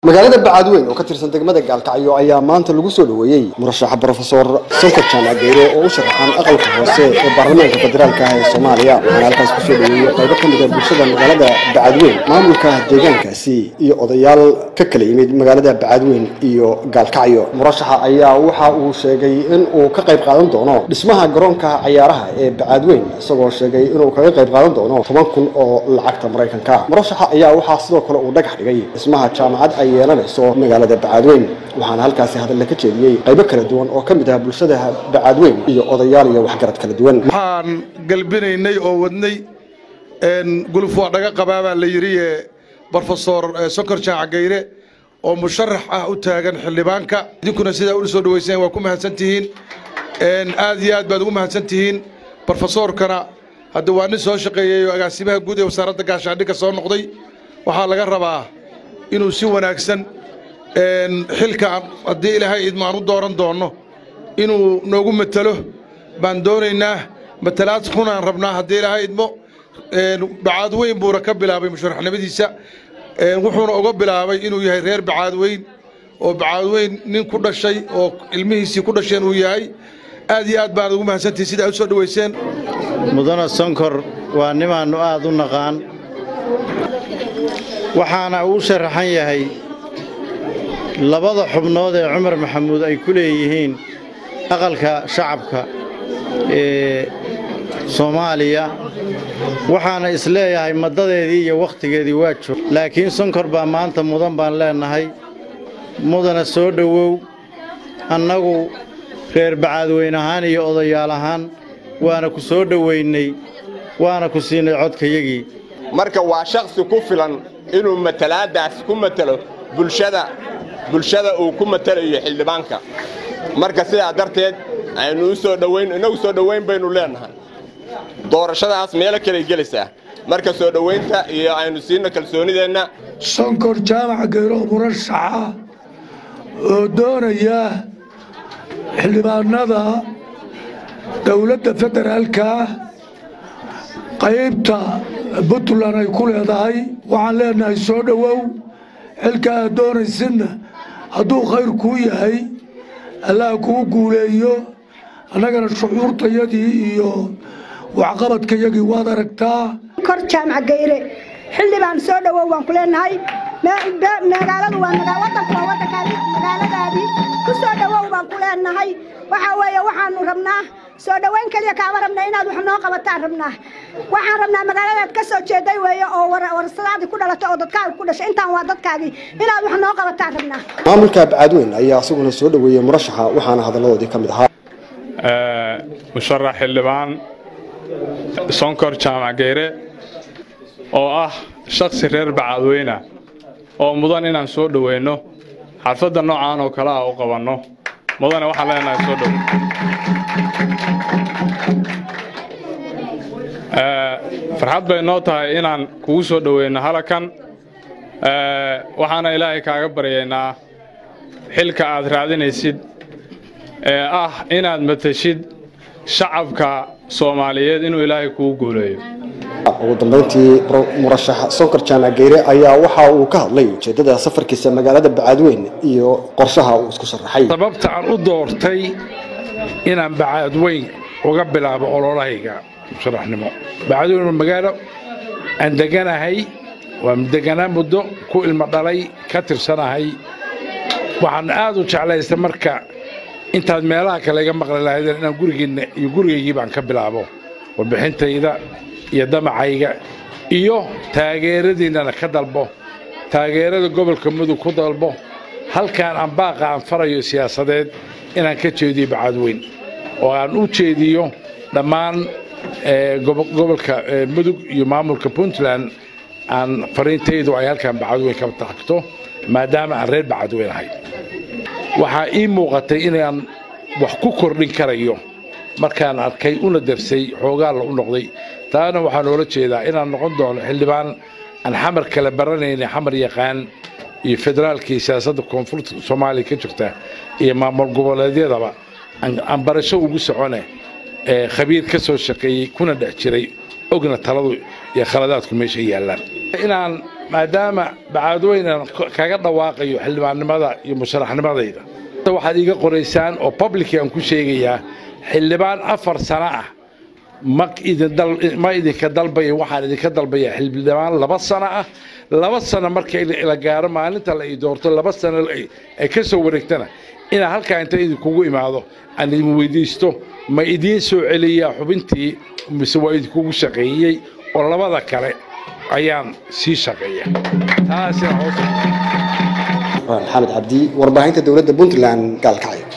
magaalada bacaadweyn oo ka tirsan degmada gaalkacyo ayaa maanta lagu soo dhoweeyey murashaxa brofesor sonkor jaamac geyre oo u sharaxan aqalka hoose ee baarlamaanka federaalka ah ee soomaaliya waxaana halkaas kusoo dhoweeyey qaybo ka mid a bulshada magaalada bacaadweyn maamulka deegaankaasi iyo odayaal ka kala yimid magaalada bacaadweyn iyo gaalkacyo murashaxa ayaa waxa uu sheegay in uu ka qayb qaadan doono dhismaha garoonka cayaaraha ee bacaadweyn isagoo sheegay inuu kaga qayb qaadan doono toban kun oo lacagta maraykanka murashaxa ayaa waxaa sidoo kale uu dhagax dhigay dhismaha jaamacad ay yeelanayso magaalada bacaadweyn waxaana halkaasi hadalla ka jeediyey qaybo kala duwan oo ka mid ah bulshada bacaadweyn iyo odayaal iyo waxgarad kala duwan waxaan galbinaynay oo wadnay guluf waa dhaga qabaabaa la yidhi brofesor sonkor jaaca gayre oo musharax ah u taagan xildhibaanka idinkuna sidaa ula soo dhaweyseen waa ku mahadsantihiin aad iyo aad baad ugu mahadsantihiin brofesorkana hadda waa nin soo shaqeeyey oo agaasimaha guud ee wasaaradda gaashaandhigga soo noqday waxaa laga rabaa inuu si wanaagsan xilka haddii ilaahay idmo aan u dooran doonno inuu noogu matelo baan doonaynaa matalaad runaan rabnaa haddii ilaahay idmo bacaadweyn buuna ka bilaabay musharaxnimadiisa wuxuuna uga bilaabay inuu yahay reer bacaadweyn oo bacaadweyn nin ku dhashay oo ilmihiisii ku dhasheen uu yahay aad iyo aad baanad ugu mahadsantihin sida aad u soo dhoweyseen mudana sonkor waa nimaannu aad u naqaan waxaana uu sharaxan yahay labada xubnood ee cumar maxamuud ay ku leeyihiin aqalka shacabka ee soomaaliya waxaana isleeyahay maddadeedii iyo wakhtigeedii waa joog laakiin sonkor baa maanta mudan baan leennahay mudana soo dhowow annagu reer bacaadweyn ahaan iyo odayaal ahaan waana ku soo dhowaynay waana ku siinay codkayagii marka waa shakhsi ku filan inuu matalaaddaas ku matelo bulshada bulshada uu ku matelayo xildhibaanka marka sidaa darteed aynu u soo dhowayn innagu soo dhowayn baynu leennahay doorashadaas meelo kaley gelaysaa marka soo dhowaynta iyo aynu siinno kalsoonideenna sonkor jaamac geyro murashaxa oo doonaya xildhibaanada dowladda federaalka qaybta puntland ay ku leedahay waxaan leenahay soo dhowow xilka aad doonaysidna hadduu khayr kuu yahay allaha kuu guuleeyo annagana shucuurtayadii iyo waxqabadkayagii waad aragtaa kor jaamac gayre xildhibaan soo dhowow waan ku leenahay magaaladu waa wadanku waa wadankaadi magaaladaadii ku soo dhowow baan ku leenahay waxaa weeye waxaanu rabnaa soo dhowayn keliya kaama rabnaa inaad wax noo qabataan rabnaa waxaan rabnaa magaaladaad ka soo jeeday weeye oo warsadaadii ku dhalatay oo dadkaaga ku dhashay intaan waa dadkaagii inaad wax noo qabataan rabnaa maamulka bacaadweyn ayaa isaguna soo dhoweeyey murashaxa waxaana hadalladoodii ka mid ahaa musharax xildhibaan sonkor jaamac geyre oo ah shakhsi reer bacaadweyna oo mudan inaan soo dhoweyno xarfadda noocaan oo kale ah u qabanno mudane waxaan leenahay soo dhow farxad bay noo tahay inaan kugu soo dhoweyno halakan waxaana ilaahay kaaga baryaynaa xilka aad raadinaysid ee ah inaad matashid shacabka soomaaliyeed inuu ilaahay kugu guuleeyo ugu dambayntii murashax sonkor jaamac geyre ayaa waxa uu ka hadlay ujeeddada safarkiisa magaalada bacaadweyn iyo qorshaha uu isku sharaxay sababta aan u doortay inaan bacaadweyn uga bilaabo ololahayga musharaxnimo bacaadweyn waa magaalo aan deganahay waa deganaa muddo ku ilmo dhalay ka tirsanahay waxaan aad u jeclaystay marka intaad meelaha kale iga maqli lahaydeen inaan gurigiinna iyo gurigaygii baan ka bilaabo warbixintayda iyo damacayga iyo taageeradiinnana ka dalbo taageerada gobolka mudug ku dalbo halkaan aan baaqa aan farayo siyaasadeed inaan ka jeediyo bacaadweyn oo aan u jeediyo dhammaan gobolka mudug iyo maamulka puntland aan fariintaydu ay halkaan bacaadweyn ka tagto maadaama aan reer bacaadweyn ahay waxaa ii muuqatay inaan wax ku kordhin karayo markaan arkay una darsay xoogaalla u noqday taana waxaa noola jeedaa inaan noqon doono xildhibaan aan xamar kale baranayna xamar yaqaan iyo federaalkii siyaasadda koonfurta soomaaliya ka jirta iyo maamul goboleedyadaba aan barasho ugu socone ee khabiir ka soo shaqeeyey kuna dhex jiray ogna taladu iyo khaladaadku meesha yaallaan inaan maadaama bacaadweynan kaga dhawaaqayo xildhibaannimada iyo musharaxnimadayda waxaad iiga qoraysaan oo publici aan ku sheegayaa xildhibaan afar sano ah ma idinma idinka dalbaya waxaan idinka dalbayaa xildhibaan laba sano ah laba sano marka la gaaro maalinta la ii doorto laba sano ay ka soo wareegtana inaan halkaa inta idinkugu imaado aan idin weydiisto ma idiin soo celiyaa xubintii mise waa idinkugu shaqeeyey oo labada kale ayaan sii shaqeeya maxamed cabdi warbaahinta dowladda puntland gaalkacyo